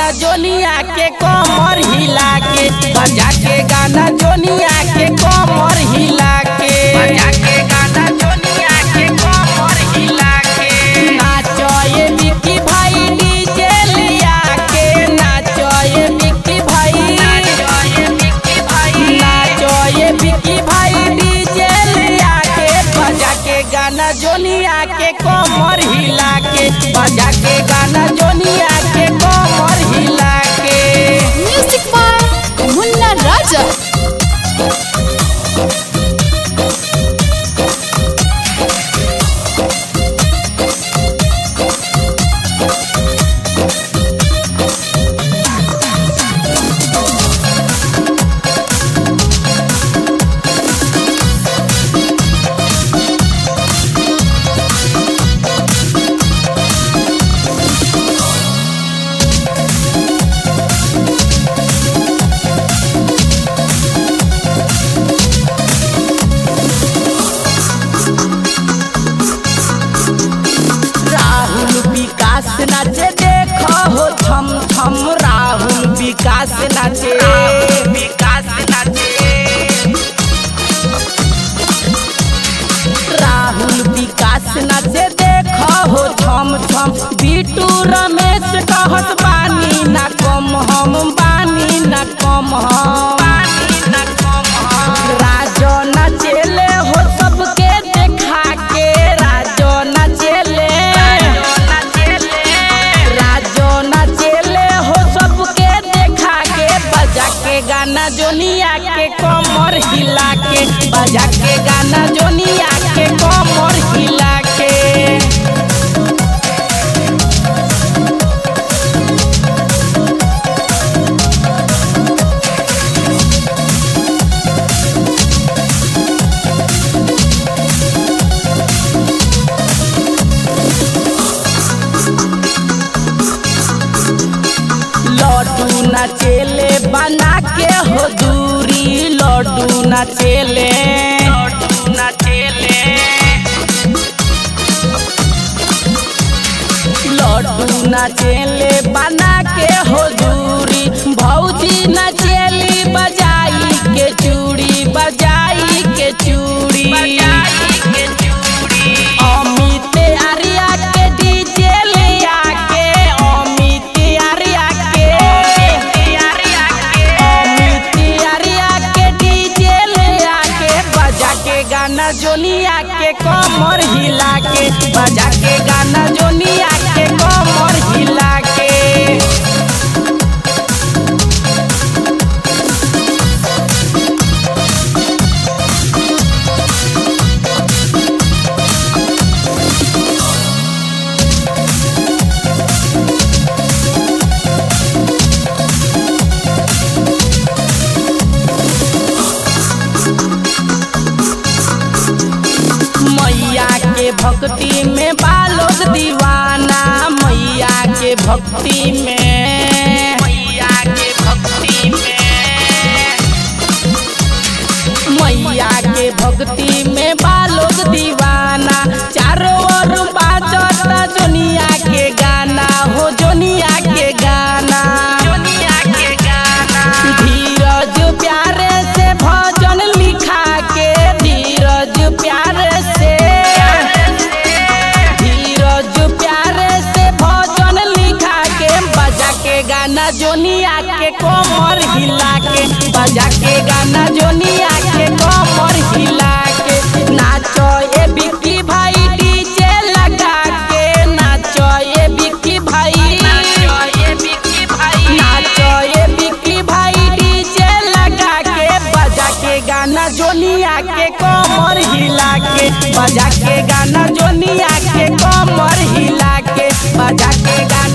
गाना जोनिया के कमर हिला के बजा के गाना जोनिया के कमर हिला के बजा के गाना जोनिया के कमर हिला के नाचो ये मिक्की भाई डीजे लिया के नाचो ये मिक्की भाई नाचो ये मिक्की भाई नाचो ये मिक्की भाई डीजे लिया के बजा के गाना जोनिया के कमर हिला के बजा के गाना जोनिया के कमर हिला के म्यूजिक बाय मुन्ना राजा राहुल विकास नाचे देखो हो छम छम राहुल विकास नाचे विकास नाचे राहुल विकास नाचे देखो हो छम छम बिटू रमेश कहत बानी ना कम हम बानी ना कम हम राजो नाचेले हो सबके देखा के राजो नाचेले राजो नाचेले हो सबके देखा के बजा के गाना जोनिया के कमर हिला के बजा के गाना जोनिया के कमर हिला के लड्डू नाचेले बना के हो दूरी लड्डू नाचेले लड्डू नाचेले लड्डू नाचेले बना के हो दूरी भौजी नाचेली बजाई के चूड़ी बजाई के चूड़ी अमित आर्या के डीजे लिया के अमित आर्या के अमित आर्या के डीजे लिया के बजा के गाना जोनिया के कमर हिला के बजा के गाना जोनिया के कमर हिला के मैया के भक्ति में बालोग दीवाना मैया के भक्ति में मैया के भक्ति में मैया के भक्ति में बालोग दीवाना चारों ओर बाजता जोनिया के गाना हो जोनिया के गाना जोनिया के गाना धीरज प्यारे से भजन लिखा के धीरज प्यारे से धीरज प्यारे से भजन लिखा के बजा के गाना जोनिया के कमर हिला के बजा के गाना जोनिया के कमर हिला के नाचो ये बिक्की भाई डीजे लगा के नाचो ये बिक्की भाई नाचो ये बिक्की भाई नाचो ये बिक्की भाई डीजे लगा के बजा के गाना जोनिया के कमर हिला के बजा के गाना जोनिया के कमर हिला के बजा के गाना